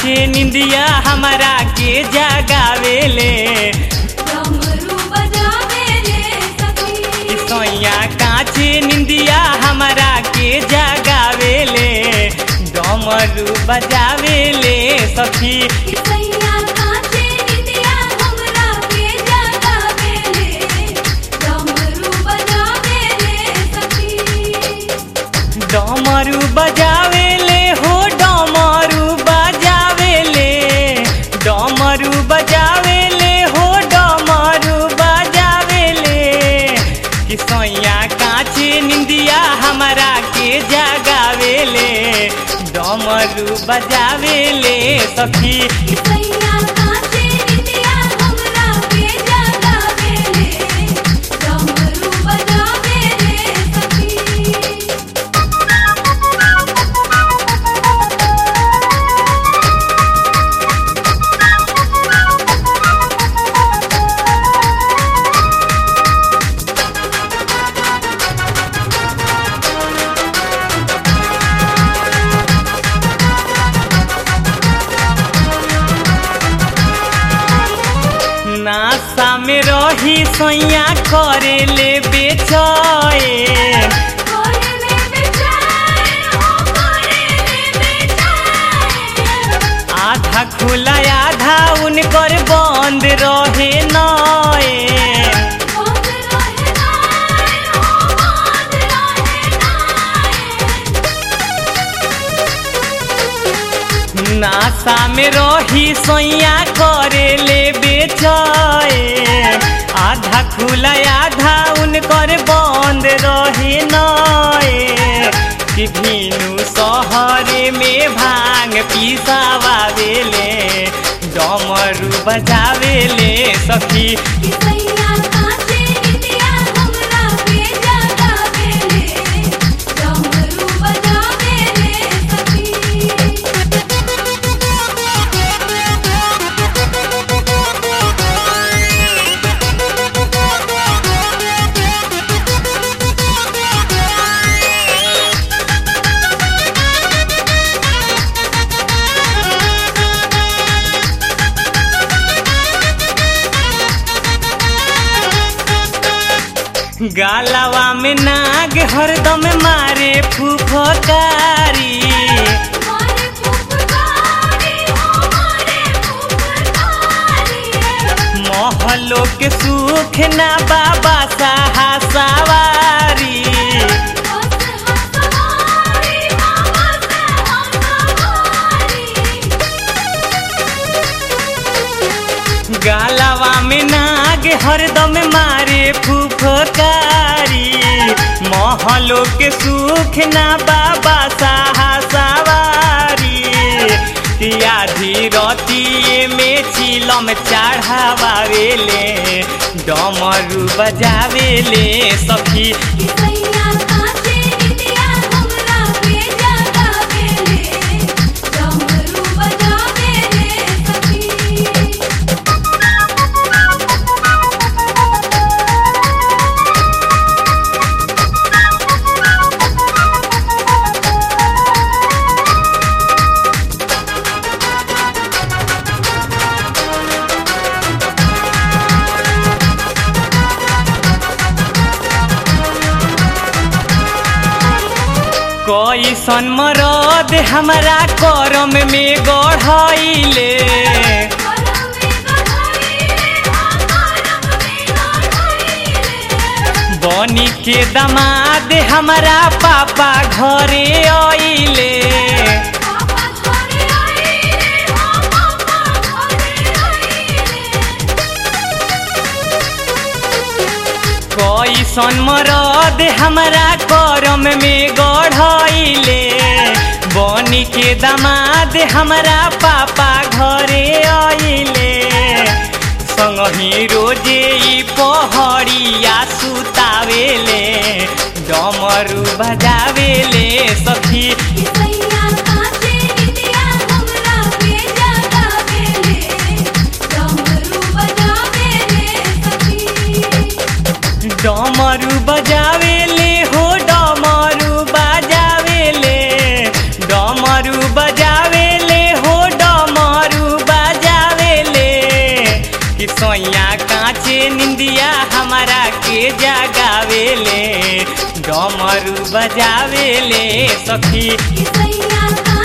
काचे निंदिया हमारा के जगावेले डमरू बजावेले सखी सैया काचे निंदिया हमारा के जगावेले डमरू बजावेले सखी सैया काचे निंदिया हमरा के जगावेले डमरू बजावेले सखी डमरू बजावेले हो डमरू बजावेले डमरू बजावेले हो डमरू बजावेले कि सैया काचे निंदिया हमारा के जगावेले डमरू बजावेले सखी सैया काचे निंदिया हमरा के जगावेले डमरू बजावेले सखी नासा में रही सैया करेले बेचैन कोरेले बेचारे हो कोरेले बेचारे आधा खुला आधा उनकर बंद रहे नए बंद रहे नाए हो बंद रहे नाए नासा में रही सैया करेले बेचए आधा खुला आधा उनकर बंद रहे नए कि भीनु शहरे में भांग पिसावावेले डमरू बजावेले सखी कि सैया काचे निंदिया हमरा के जगावेले डमरू बजावेले सखी गालवा में नाग हरदम मारे फुफकारी मारे फुफकारी हो मारे फुफकारी महलो के सुख ना बाबा साहा सवारी बस हसवारी बाबा से हसवारी गालवा में नाग हरदम मारे फुफकारी महलो के सुख ना बाबा साहा सवारी आधी रतिए में चिलम चढ़ावेले डमरू बजावेले सखी कि सैया काचे निंदिया हमरा के जगावेले डमरू बजावेले सखी कैसन मरद हमारा करम में गढ़ैले करम में गढ़ाईले करम में गढ़ाईले बनी के दमाद हमारा पापा घरे आइले पापा घरे आईले हो पापा घरे आईले कैसन मरद हमारा करम में गढ़ैले बनी के दमाद हमारा पापा घरे आइले संगही रोजे ई पहड़िया सुतावेले डमरू बजावेले सखी कि सैया काचे निंदिया हमरा के जगावेले डमरू बजावेले सखी डमरू बजावेले हो डमरू बजावेले डमरू बजावेले हो डम के जगावेले डमरू बजावेले सखी कि सैया